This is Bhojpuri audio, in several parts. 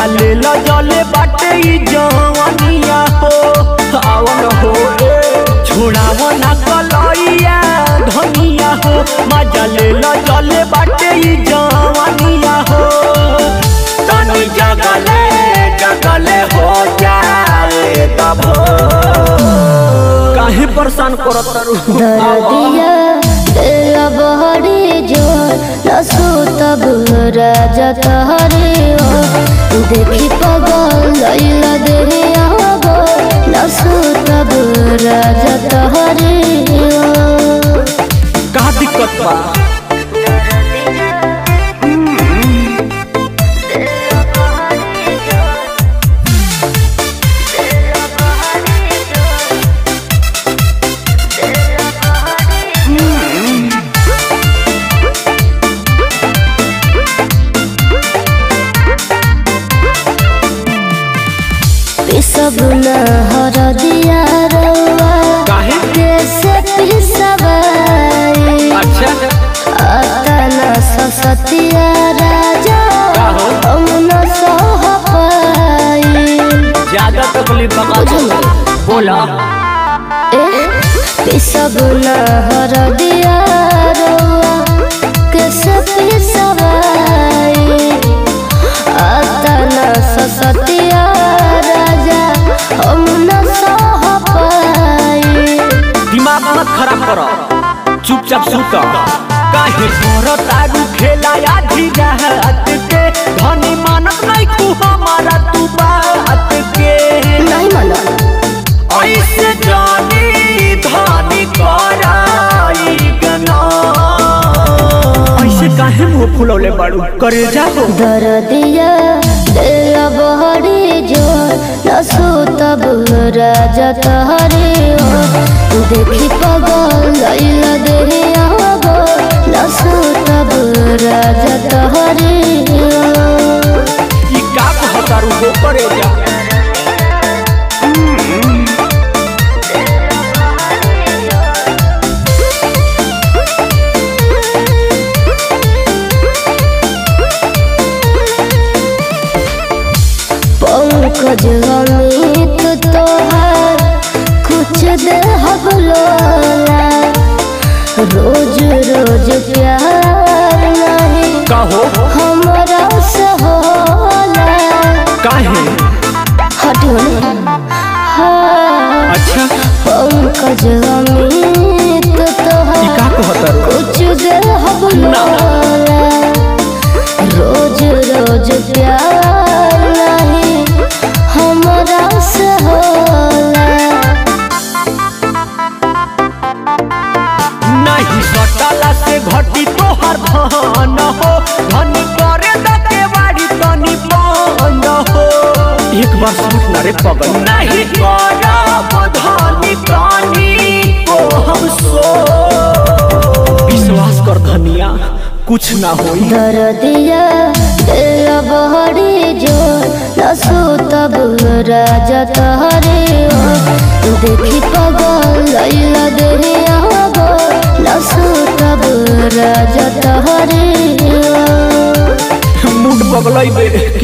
मजा ले लो जले बाटे ई जवानिया हो आवन हो ए छोड़ाव ना कलैया धनिया हो मजा ले लो जले बाटे ई जवानिया हो तनी जगले जगले हो जाए तब काहे परेशान करत तारू दर्दिया दिल बहरी जोर नसू तब राजा तहरे ओ देखी पगल लैला देहे आगो नसू तब राजा तहरे ओ का दिक्कत बा सब न हर दिया रउआ काहे कैसे पिसवाई अच्छा अतना ससतिया राजा का हो? हम न सह पाई ज्यादा तकलीफ बका बोला पिसब न हर दिया रउआ कैसे पिसवाई अतना ससतिया राजा हम न सह पाई दिमाग मत खराब करो चुपचाप सुत काहे करो तारू खेला आधी रात के धनी मानत नहीं तू हमारा तू बात के नहीं मना ऐसे जानी धनी कराई गना ऐसे काहे मुंह फुलौले बाड़ू करे जाओ दर्दिया दिल बहरी जोर नसू तब राजा तहरे ओ देखी पगल लैला देहे आगो नसू तब राजा तहरे ओ ई का कहतारू को करे जा पंकज अमित तोहार कुछ दे हबलोला रोज रोज प्यार नहीं कहो हमरा से होला काहे हटियो हाँ अच्छा पंकज अमित ई तोहार का कहतारू कुछ दे हबलोला रोज रोज प्यार नहीं हमरा से होला नहीं सटला से घटी तोहर धन हो धनी करे दके बाड़ी तनी बंद हो एक बार सोच ना रे पगल नहीं करब धनी तनी को हम सो विश्वास कर धनिया कुछ ना होई दर्दिया दिल बहरी जोर नसू तब राजा तहरे ओ देखी पगल लैला देहे आगो नसू तब राजा तहरे ओ मूड पगलई दे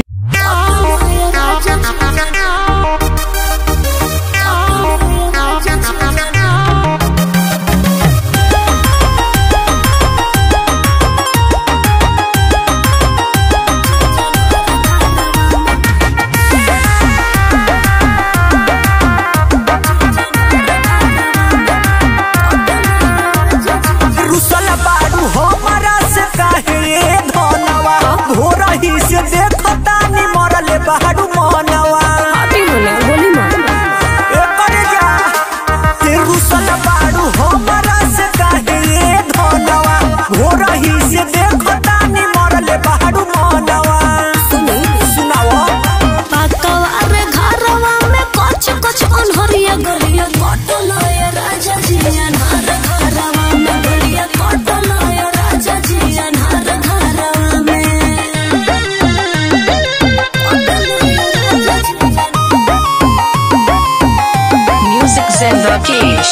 रुसल बाड़ू हमारा से काहे धनवा भोरही से देखता नि मरले बाड़ू मनवा एकर जा ते रुसल बाड़ू हमारा से काहे धनवा भोरही से देखता नि मरले बाड़ू मनवा सुनाओ अरे घरवा में कुछ कुछ अनहरिया गलिया कटल है राजा जी अनहर घरवा में गलिया कटल है राजा जी अनहर घरवा में Music Zen Rakesh.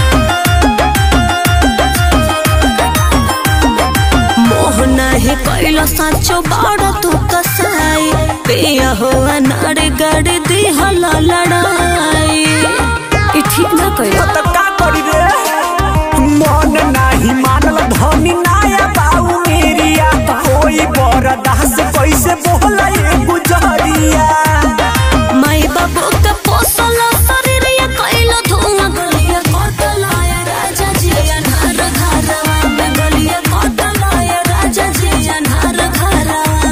मोह नाही कैल कैलो साचो बाड़ा तू कसाई पिया हो अनार गड़ दी हला लड़ाई ई ठीक ना कैलो त का करी रे मन नाही मानल धनी नाया बाऊ मेरिया कोई बरदास कैसे बोला ये गुजरिया माई बाबू के पोसल शरीर ये कैलो धुआं गलिया कटला या राजा जी अनार घरवा में गलिया कटला या राजा जी अनार घरवा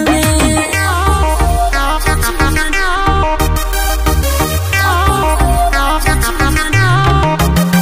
में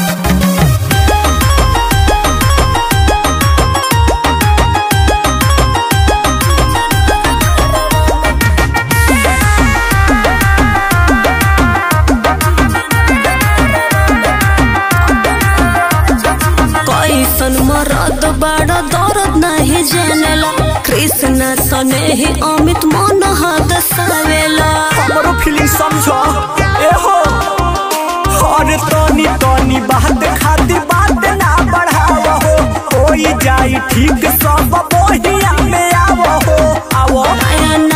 कैसन मरद बड़ा दर्द नहीं जानेला कृष्ण सने ही अमित मन हद सावेला हमरो फीलिंग समझो ए हो अरे तनी तनी बात खातिर बात ना बढ़ाव हो होई जाई ठीक सब बोहिया में आवो हो आवो नया